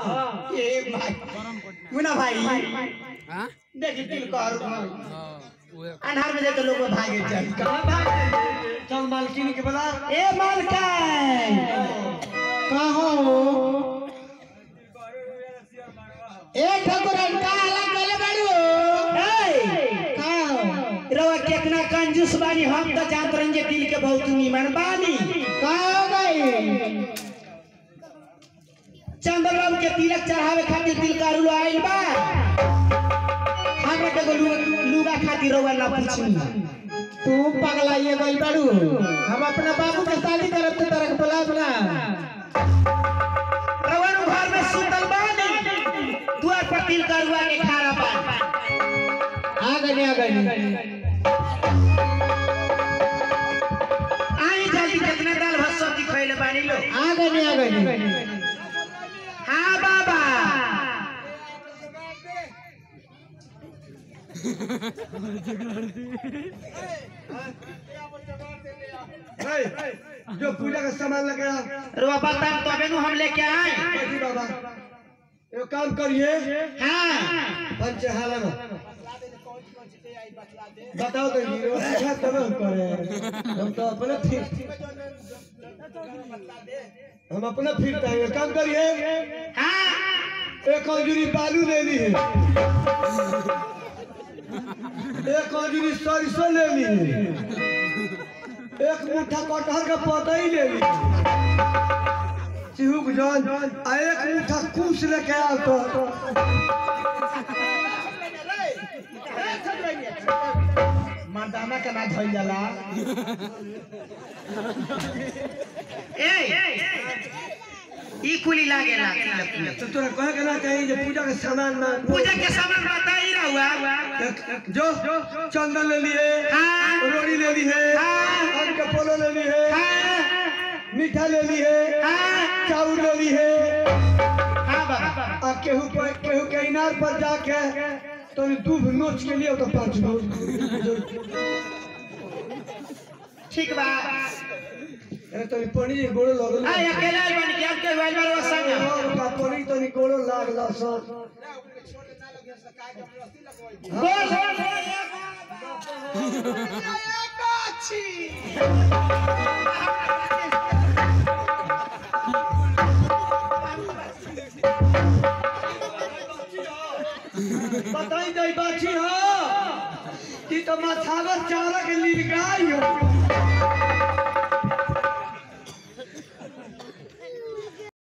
हाँ ए भाई मुना भाई हाँ देखी तिल कर हाँ उहे अन्हार में जाते लोग भागे चल कहाँ भाग चल मालकिन के बोला ए मालकाई कहो ए ठकुरन का अलग गले बाड़ू ए का रवा कितना कंजूस बानी हम तो जानत रही दिल के बहुत नीमन बानी का हो गई चंद्र बाबू के तिलक चढ़ावे खातिर दिल का रुलो आइल बा हमरा के लुगा लुगा खातिर रवा ना पूछी तू पगला ये गइल बाड़ू हम अपना बाबू के शादी करब तो तरह के बुलाब ना रवन घर में सुतल बानी दुआर पर तिल करुआ के खारा बा आ गए आ गए आई जल्दी कितना दाल भात सब्जी खइले बानी लो आ गए आ गए हाँ बाबा ए, जो पूजा का सामान लेके आ रुआ बताओ तबे नु हम लेके आए बैठी बाबा एक काम करिए हाँ पंचहाला में बताओ तो हीरो अच्छा तब हम करे हम तो अपने फिर हम अपना फिर टाइम काम करिए हाँ एक अंजुरी बालू ले ली है एक अंजुरी सरसों ले ली है एक मुट्ठा कटहर का पौधा ही ले ली चिहुक जान आ एक मुट्ठा कुश लेके आओ तो मर्दाना का ना धइल जाला ए ई कुली लागेला तो तोरा कहे के ना कहीं जे पूजा के सामान ना पूजा के सामान बताई रहुआ एक- जो चंदन ले लिए हाँ। रोड़ी ले ली है हाँ। आम के पोलो ले ली है हाँ मीठा ले ली है हाँ चाउर ले ली है हाँ बाबा आ केहू पर केहू के इनार पर जाके तो दूध नोच के लिए तो पाँच गो ठीक बा अरे तो पनी जी गोड़ो लगल आ अकेला बन के अब के वाइल बार संग और का पनी तो गोड़ो लागला सर बोल बताई जाई बाछी हो कि तो माथावर चारा के लील गाय हो